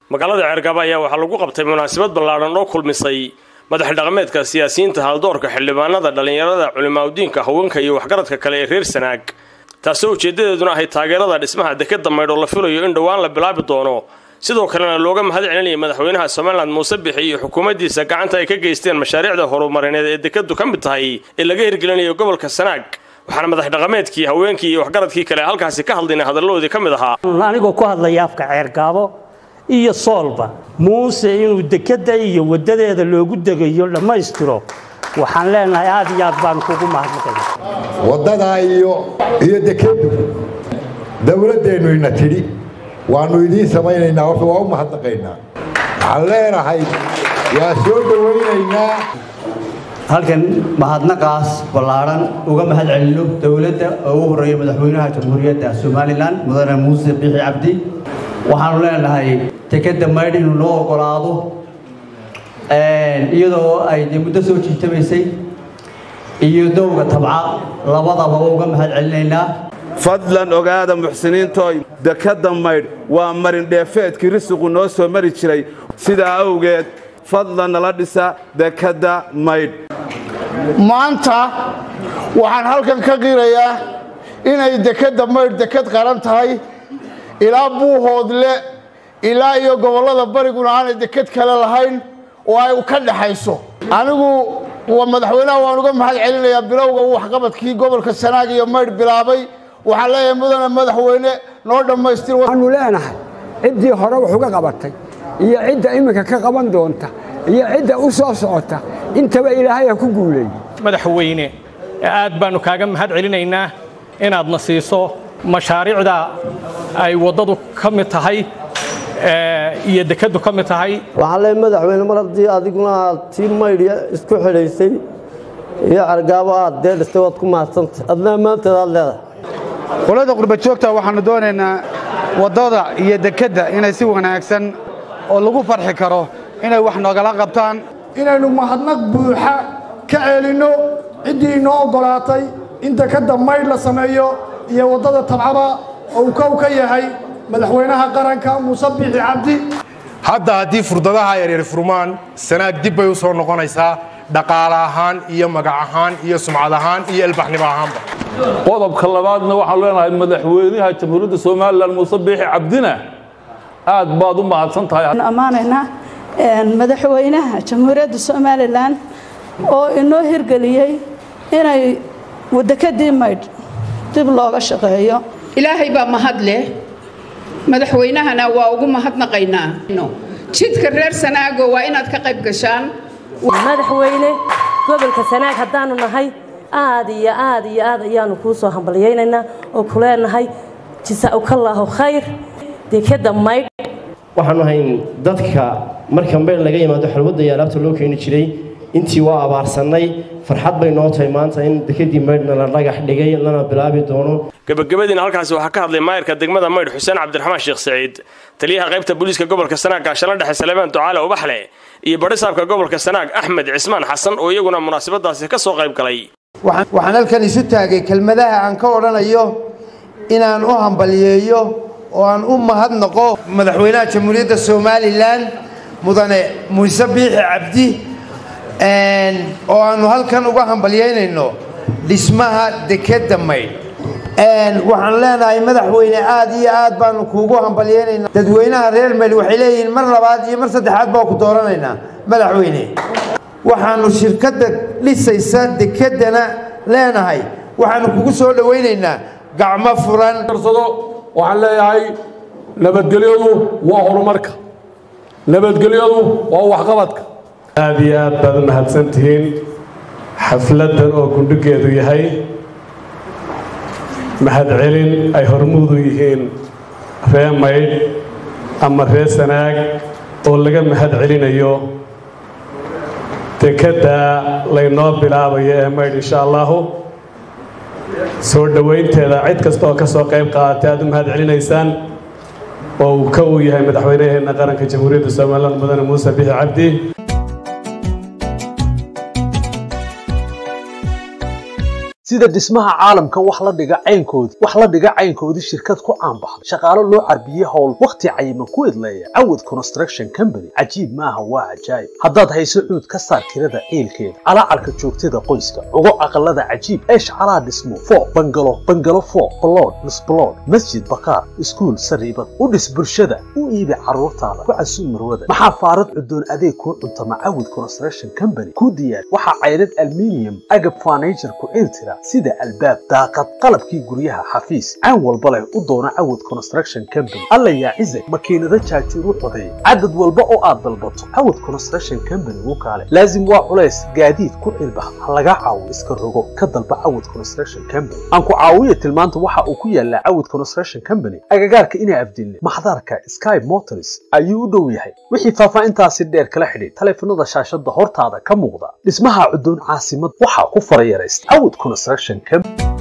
magaalada ceergaba ayaa waxaa lagu qabtay munaasabad ballaadhan oo kulmisay madax dhaqameedka siyaasiyiinta haldoorka xildhibaanada dhallinyarada culimaaudiinka haweenka iyo waxgaradka kale ee reer sanaag taasoo ujeeddadeeduna ahay taageerada dhismaha dekeda maydh oo la filayo in dhowaan la bilaabi doono sidoo kalena looga mahad celinaya madaxweynaha somalilan muuse bixi iyo xukuumaddiisa gacanta ay ka geysteen mashaariicda horumarineed ee dekedu ka mid tahay ee laga hirgelinayo gobolka sanaag waxaana madax dhaqameedkii haweenkii iyo waxgaradkii kale halkaasi ka hadlayna hadaladoodii ka mid ahaa anigoo ku hadlaya afka ceergaabo iyo soolba muuse inuu dekedda iyo waddadeeda loogu degayo dhammaystiro waxaan leenahay aad iyo aad baan kugu mahadnaqaya waddadaa iyo iyo dekeddu dowladdeennu ina tidhi waannu idiin samaynaynaa horta waa u mahadnaqaynaa waxaan leenahay waa soo dhowaynaynaa halkan mahadnaqaas ballaadhan uga mahad celino dowladda oo ugu horreeya madaxweynaha jamhuuriyadda somalilan mudane muuse bixi cabdi waxaanu leenahay dekedda maydh inuu noo ogolaado iyadoo ay dee muddo soo jiitamaysay iyo dowga tabca labadaba uga mahad celinaynaa fadlan ogaada muxsiniintooy dekadda maydh waa marindheefeedkii risiqu noo soo mari jiray sidaa awgeed fadlan nala dhisa dekadda maydh maanta waxaan halkan ka qirayaa inay dekedda maydh deked qaran tahay ilaa buuhoodle ilaa iyo gobollada bariguna aanay deked kale lahayn oo ay ka dhaxayso anigu madaxweynaha waan uga mahad celinayaa bilowga uu waxqabadkii gobolka sanaag iyo maydh bilaabay waxaan leeyahay mudane madaxweyne noo dhammaystir waxaanu leenahay ciddii hore wax uga qabatay iyo cidda iminka ka qaban doonta iyo cidda u soo socota intaba ilaahay ha ku guuleeyey madaxweyne aad baannu kaaga mahad celinaynaa inaadna siiso mashaariicda ay waddadu ka mid tahay iyo dekeddu ka mid tahay waxaan leeyahay madaxweyne mar haddii adiguna aad tii maydhya isku xidhaysay iyo cargaabo aad dee dhistay waad ku mahadsantay adna ammaanteed aad leedahay qolada qurba joogta waxaannu doonaynaa waddada iyo dekedda inay si wanaagsan oo lagu farxi karo inay wax noogala qabtaan inaynu mahadnaq buuxa ka ceelinno ciddii inoo oggolaatay in dekedda maydh la sameeyo iyo waddada tabcaba uu kow ka yahay madaxweynaha qaranka muuse biixi cabdi hadda haddii furdadaha yaryar furmaan sanaag dib bay u soo noqonaysaa dhaqaale ahaan iyo magac ahaan iyo sumcad ahaan iyo ilbaxnimo ahaanba qodobka labaadna waxaan leenahay madaxweynaha jamhuuriyadda somalilan muuse biixi cabdina aad baad u mahadsan tahay ammaanaynaa madaxweynaha jamhuuriyadda somalilan oo inoo hirgeliyey inay dekedii maydh dib looga shaqeeyo ilaahay baa mahad leh madaxweynahana waa ugu mahadnaqaynaa jidka reer sanaago waa inaad ka qayb gashaan madaxweyne gobolka sanaag haddaanu nahay aad iyo aad iyo aad ayaanu kuu soo hambalyaynaynaa oo ku leenahay jasaa'ukallaahu khayr dekadda maydh waxaanu ahayn dadka marka maydh laga yimaado xalwadda iyo alaabta loo keeni jiray intii waa abaarsannay farxad bay noo tahay maanta in dekedii maydhna la dhagax dhigay lana bilaabi doono gabagabadiina halkaasi waxaa ka hadlay maayirka degmada maydh xuseen cabdiraxmaan sheekh saciid taliyaha qaybta booliiska gobolka sanaag gaashala dhexe saleebaan ducaale ubaxle iyo badhisaabka gobolka sanaag axmed cismaan xasan oo iyaguna munaasabadaasi ka soo qayb galay waxaan halkan isu taagay kelmadaha aan ka odhanayo inaan u hambalyeeyo oo aan u mahadnaqo madaxweynaha jamhuuriyadda somalilan mudane muuse biixi cabdi oo aannu halkan uga hambalyaynayno dhismaha dekedda maydh waxaan leenahay madaxweyne aad iyo aad baanu kuugu hambalyaynaynaa dadweynaha reer maydh waxay leeyihiin mar labaad iyo mar saddexaad baa ku dooranaynaa madaxweyne waxaannu shirkadda dhisaysa dekeddana leenahay waxaannu kugu soo dhowaynaynaa gacmo furan waxaan leeyahay nabadgelyadu waa horumarka nabadgelyadu waa waxqabadka aad iyo aad baad u mahadsan tihiin xafladdan oo gundhigeedu yahay mahadcelin ay hormuudu yihiin ree maydh ama ree sanaag oo laga mahad celinayo dekedda laynoo bilaabayo ee maydh insha allahu soo dhowaynteeda cid kasta oo ka soo qayb qaadatay aad u mahad celinaysaan oo uu ka uu yahay madaxweynaheenna qaranka jamhuuriyadda somalilan mudane muuse bixi cabdi sida dhismaha caalamka wax la dhiga caynkoodii wax la dhiga caynkoodii shirkad ku caanbaxday shaqaalo loo carbiyey howl wakhti cayiman ku idleeya cawad construction company cajiib maaha waa cajaayib haddaad hayso cuud ka saar kirada ciilkeeda calaacarka joogtada qoyska cugo aqalada cajiib eesh calaa dhismo foo bangalo bangalo foo balood misbalood masjid bakaar iskuul sariibad u dhis bulshada u iibi carruurtaada ku casuub marwada maxaa faarad cudoon adeeg kuu cuntama cawad construction company ku diyaar waxaa cayrad alminium agab furniture ku ciiltira sida albaab daaqad qalabkii guryaha xafiis caan walba leh u doona cawad construction company alla yaa cizag makiinado jaajuur u codeey cadad walba oo aad dalbato cawad construction company u kaale laazim waa culays gaadiid ku cilbax ha laga caawo iska rogo ka dalba cawad construction company aan ku caawiya tilmaanta waxa uu ku yaalaa cawad construction company agagaarka inaa afdilne maxdarka sky motors ayuu u dhow yahay wixii faahfaahintaasi dheer kala xidhiid taleefanada shaashada hortaada ka muuqda dhismaha cudoon caasimad waxaa ku farayaraysta cawad construction company